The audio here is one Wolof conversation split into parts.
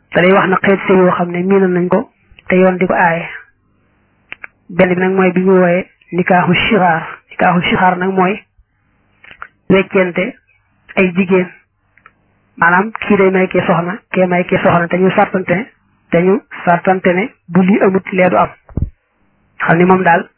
te day wax na xeet sëy yoo xam ne miinal nañ ko te yoon di ko aaye benn bi nag mooy bi ñu wooyee nikaaxu sixaar nikaaxu sixaar nag mooy weccente ay jigéen maanaam kii day may kee soxna kee may kee soxna te ñu sartante te ñu sartante ne bu lii amut lee du am xam ni moom daal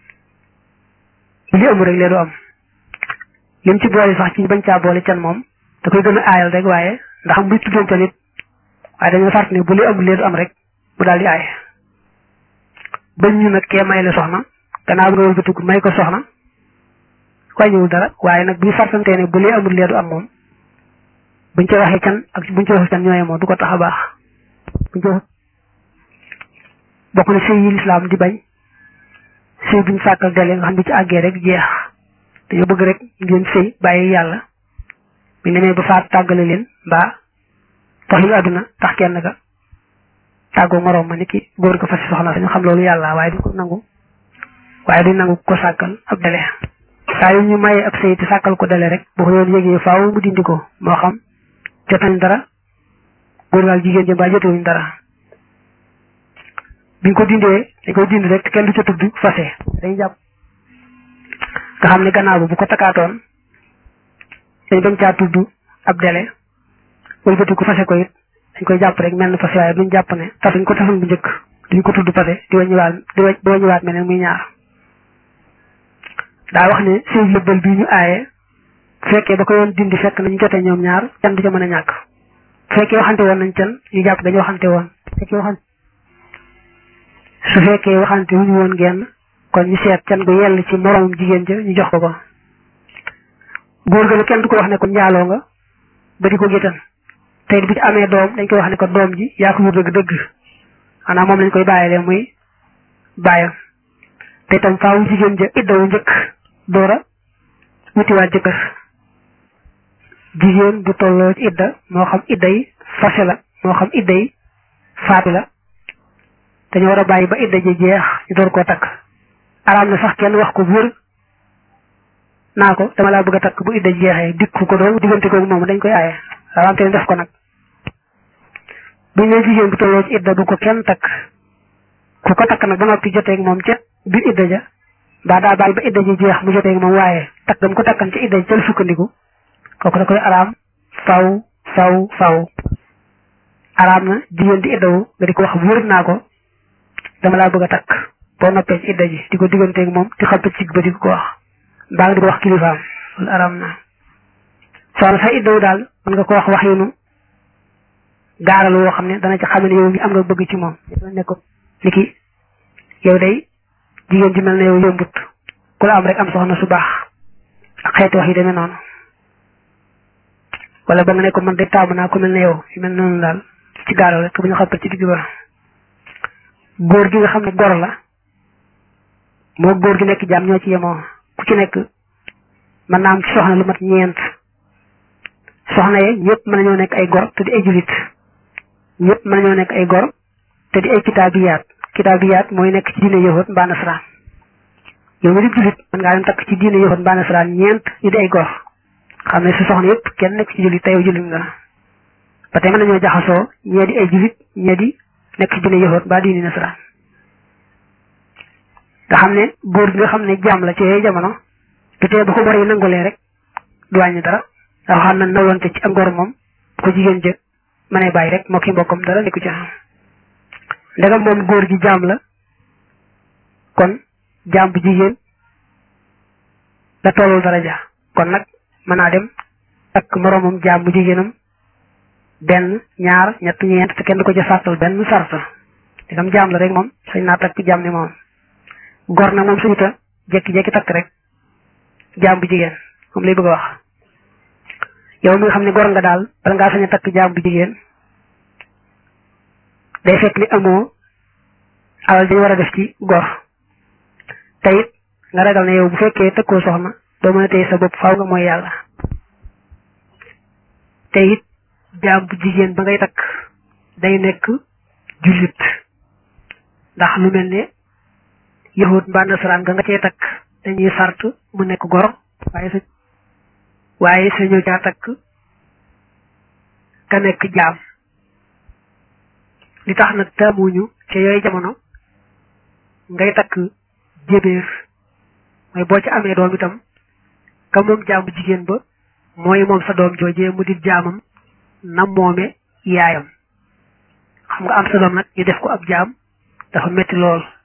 bu lii amut rek lee du am lim ci boole sax ci bañ caa boole can moom da koy gën a aayal rek waaye ndax buy tuddante nit waaye dañoo sart ne bu lii amut lee du am rek mu daal di aay bañ ñu nag kee may la soxna gannaaw bi nga wëlbatiku may ko soxna wàññiwul dara waaye nag buy sartante ne bu lii amut lee du am moom buñ ca waxee can ak buñ ca waxee can ñooye moo du ko tax a baax buñ ca bokk na sëy yi lislaam di bañ sëy buñ sàkkal dele nga xam ne ci àggee rek jeex dañoo bëgg rek ngeen sëy bàyyi yàlla bu demee ba faat tàggale leen mbaa tax yu àdduna tax kenn ka tàggoo moroom ma ni ki góor ko fas soxna dañu xam loolu yàlla waaye du ko nangu waaye du nangu ko sàkkal ab dele saa yu ñu maye ab sëy te sàkkal ko dele rek boo ko yoon yégee faaw mu dindi ko moo xam jot nañ dara góor gaal jigéen jëm ba jotewuñ dara biñ ko dindee dañ koy dindi rek kenn du ca tudd fase dañ jàpp nga xam ne gannaaw bu ko takkaatoon dañ bañ caa tudd ab dele wëlbati ko fase ko it dañ koy jàpp rek mel na fase waaye duñ jàpp ne tasuñ ko tasuñ bu njëkk duñ ko tudd fase di waññiwaat di waññiwaat mel ne muy ñaar daa wax ne sëy lëbbal bii ñu aaye fekkee ba ko yoon dindi fekk nañ jotee ñoom ñaar can du ca mën a ñàkk fekkee waxante woon nañ can ñu jàpp dañu waxante woon fekkee waxante su fekkee waxante wuñu woon genn kon ñu seet can gu yell ci moroomum jigéen ja ñu jox ko ko góor ga ne kenn du ko wax ne ko njaaloo nga ba di ko géttan tey bu ci amee doom dañ koy wax ne ko doom ji yaa ko jur dëgg dëgg xanaa moom lañ koy bàyyilee muy bàyyam te itam faawu jigéen ja iddawu njëkk doora wutiwaat jëkkër jigéen bu tolloo ci idda moo xam idda yi fase la moo xam idda yi faatu la dañoo war a bàyyi ba idda ji jeex ñu door koo takk araam na sax kenn wax ko wër naa ko dama laa bëgg a takk bu idda ji jeexee dikku ko doon diggante ko moom dañ koy aaye araam te def ko nag bu ñu nee jigéen bu tolloo ci idda bu ko kenn takk ku ko takk nag ba noppi joteeg moom ca biir idda ja mbaa daa bàyyi ba idda ji jeex mu joteeg moom waaye takk dam ko takkan ci idda ji ca la sukkandiku kooku da koy araam faw faw faw araam na jigéen di iddawu nga di ko wax wër naa ko dama laa bëgg a takk boo noppee ci idda ji di ko digganteeg moom di xam ci ba di ko wax mbaa nga di ko wax kilifaam loolu araam na soxna sa iddawu daal mën nga ko wax wax yinu gaaral woo xam ne dana ci xam ne yow mi am nga bëgg ci moom ne ko ni ki yow day jigéen ji mel na yow yombut ku la am rek am soxna su baax ak xeeti wax yi demee noonu wala ba nga ne ko man de taamu naa ku mel ne yow yu mel noonu daal ci gaaral rek bu ñu xappal ci digg ba góor gi nga xam ne gor la moo góor gi nekk jaam ñoo ci yemoo ku ci nekk mën naa am ci soxna lu mat ñeent soxna ye ñëpp mën nañoo nekk ay gor te di ay julit ñëpp mën nañoo nekk ay gor te di ay kitaabiyaat kitaabiyaat mooy nekk ci diine yahud mbaa nasaraan yow nga di julit mën ngaa dem takk ci diine yahud mbaa nasaraan ñeent ñu di ay gor xam ne su soxna yëpp kenn nekk ci julit te yow julit nga ba tey mën nañoo jaxasoo ñee di ay julit ñee di nekk ci diine yahud mbaa diine nasaraan nga xam ne góor gi nga xam ne jaam la ci yooyu jamono du tee ba ko bor yi nangulee rek du wàññi dara ndax xam na nawlante ci ak ngor moom bu ko jigéen jë mënee bàyyi rek moo ki mbokkam dara nekku ci ndegam moom góor gi jaam la kon jaam bu jigéen la tollul daraja kon nag mën naa dem ak moroomam jaam bu jigéenam benn ñaar ñett ñeent te kenn du ko ca sàttal benn sart ndegam jaam la rek moom sañ naa takk jaam ni moom gor nag moom suñuta jekki-jekki takk rek jaam bu jigéen moom lay bëgg a wax yow mi nga xam ne gor nga daal bala ngaa sañ a takk jaam bu jigéen day fekk ni amoo alal dañ war a def ci gor te it nga ragal ne yow bu fekkee tëkkoo soxna doo mën a téye sa bopp faaw nga mooy yàlla te it jaam bu jigéen ba ngay takk day nekk jullit ndax lu mel ne yahut mbaa nasaraan nga nga cee takk dañuy sart mu nekk gor waaye sa waaye sa ñëw caa takk ka nekk jaam li tax nag taamuñu ca yooyu jamono ngay takk jébéer mooy boo ci amee doom itam ka moom jaam bu jigéen ba mooy moom sa doom joojee mu di jaamam na moome yaayam xam nga am sa doom nag ñu def ko ab jaam dafa metti lool